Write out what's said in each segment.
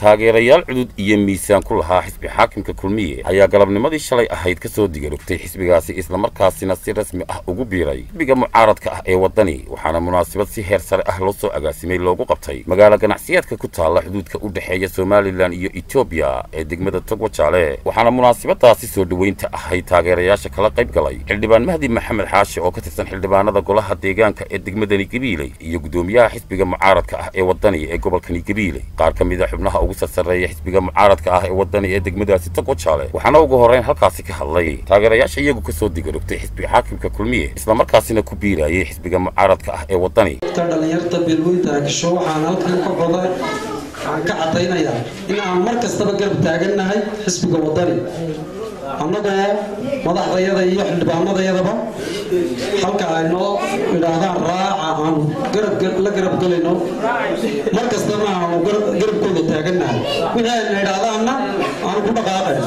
taageerayaal cudud iyo miisaan ku lahaa xisbi xaakimka kulmiye ayaa galabnimadii shalay ahayd ka soo digarogtay xisbigaasi islamarkaasina si rasmi ah ugu biiray xisbiga mucaaradka ah ee waddani waxaana munaasabad si heer sare ah loo soo agaasimay loogu qabtay magaalo ganacsiyeedka ku taalla xuduudka u dhexeeya somalilan iyo etoobiya ee degmada togwajaale waxaana munaasabadaasi soo dhoweynta ahayd taageerayaasha kala qayb galay xildhibaan mahdi maxamed xaashi oo ka tirsan xildhibaanada golaha deegaanka ee degmadani gabiiley iyo gudoomiyaha xisbiga mucaaradka ah ee waddani ee gobolkani gabiiley qaar ka mid a xubnaha ugu sarsareeya xisbiga mucaaradka ah ee waddani ee degmadaasi togwajaale waxaana ugu horreyn halkaasi ka hadlay taageerayaasha iyagu ka soo digarogtay xisbiga xaakimka kulmiye islamarkaasina ku biirayay xisbiga mucaaradka ah ee waddani dhalinyarta beelweynta agisho waxaan halkan ka coda waxaan ka caddaynayaa in aan mar kastaba garab taagannahay xisbiga waddani annagoo madaxdayada iyo xildhibaanadayadaba halka ay noo idhaahdaan raaca aanu la garab gelayno mar kastaba aanu garabkooda taagannahay wixii ayna idhaahdaanna aanu ku dhaqaaqay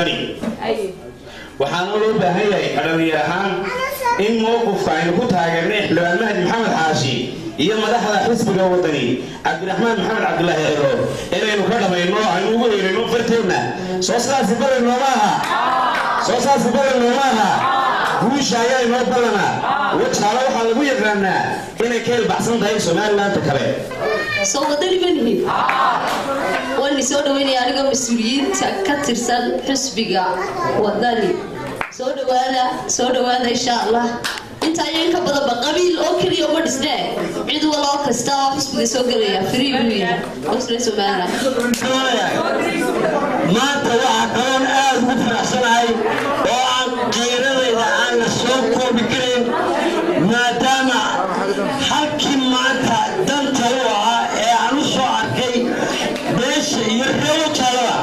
waxaana loo baahan yahay dhalinyar ahaan in mowqifka aynu ku taageernay xildhibaan mahdi maxamed xaashi iyo madaxda xisbiga waddani cabdiraxmaan maxamed cabdulaahi ciro inaynu ka dhamayno aynu ugu helayno farteedna soo saasi badan nooma aha soo saasi badan nooma aha guusha ayaa inoo ballana wajaale waxaa lagu yaqaanaa inay ka ilbaxsan tahay somalilaanta kale soo wadani manihin waani soo dhaweynaya anigoo mas-uuliyiinta ka tirsan xisbiga wadani soo dhawaada soo dhawaada insha allah inta ayaa inka badanba qabiil oo keliya uma dhisnee cid waloo kasta oo xisbiga soo gelaya free buu yahay osle somaliland maanta waxaa kaloon aad ugu faraxsanahay oo aan qiiradayda aan la soo koobi karin maadaama halkii maanta danta u ahaa ee aan u soo arkay beesha iyo reewo jaalada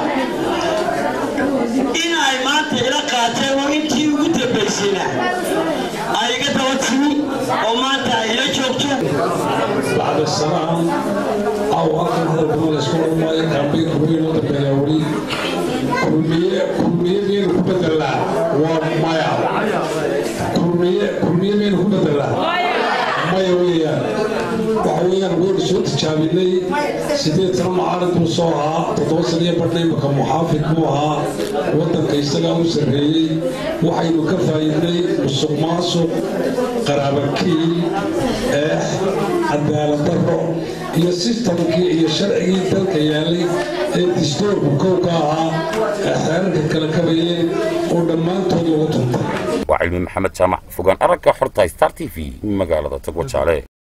in ay maanta ila qaateen oo intii ugu dambaysayna ay iga daba timi oo maanta ay ila joogto بعد السلام أو أكثر هذا الجمال يسكن ما يكرم كوين وتبين ولي كلمية كلمية من كبد الله ومايا كلمية كلمية من كبد الله مايا ويا وحويا نقول شو تشابيني سيدي ترى معارض مصوها تتوصل يا بدي مكان محافظ موها وطن كيسلا وسرهي وحي مكفايني مسوق ماسوق قرابكي إيه cadaalad daro iyo sistamkii iyo sharcigii dalka yaalay ee dastuurka kowka ahaa ee xeerarka kala kabayeen oo dhammaantood lagu tuntay waa cilmi maxamed jaamac fogaan aragga xorta star t v magaalada togwajaale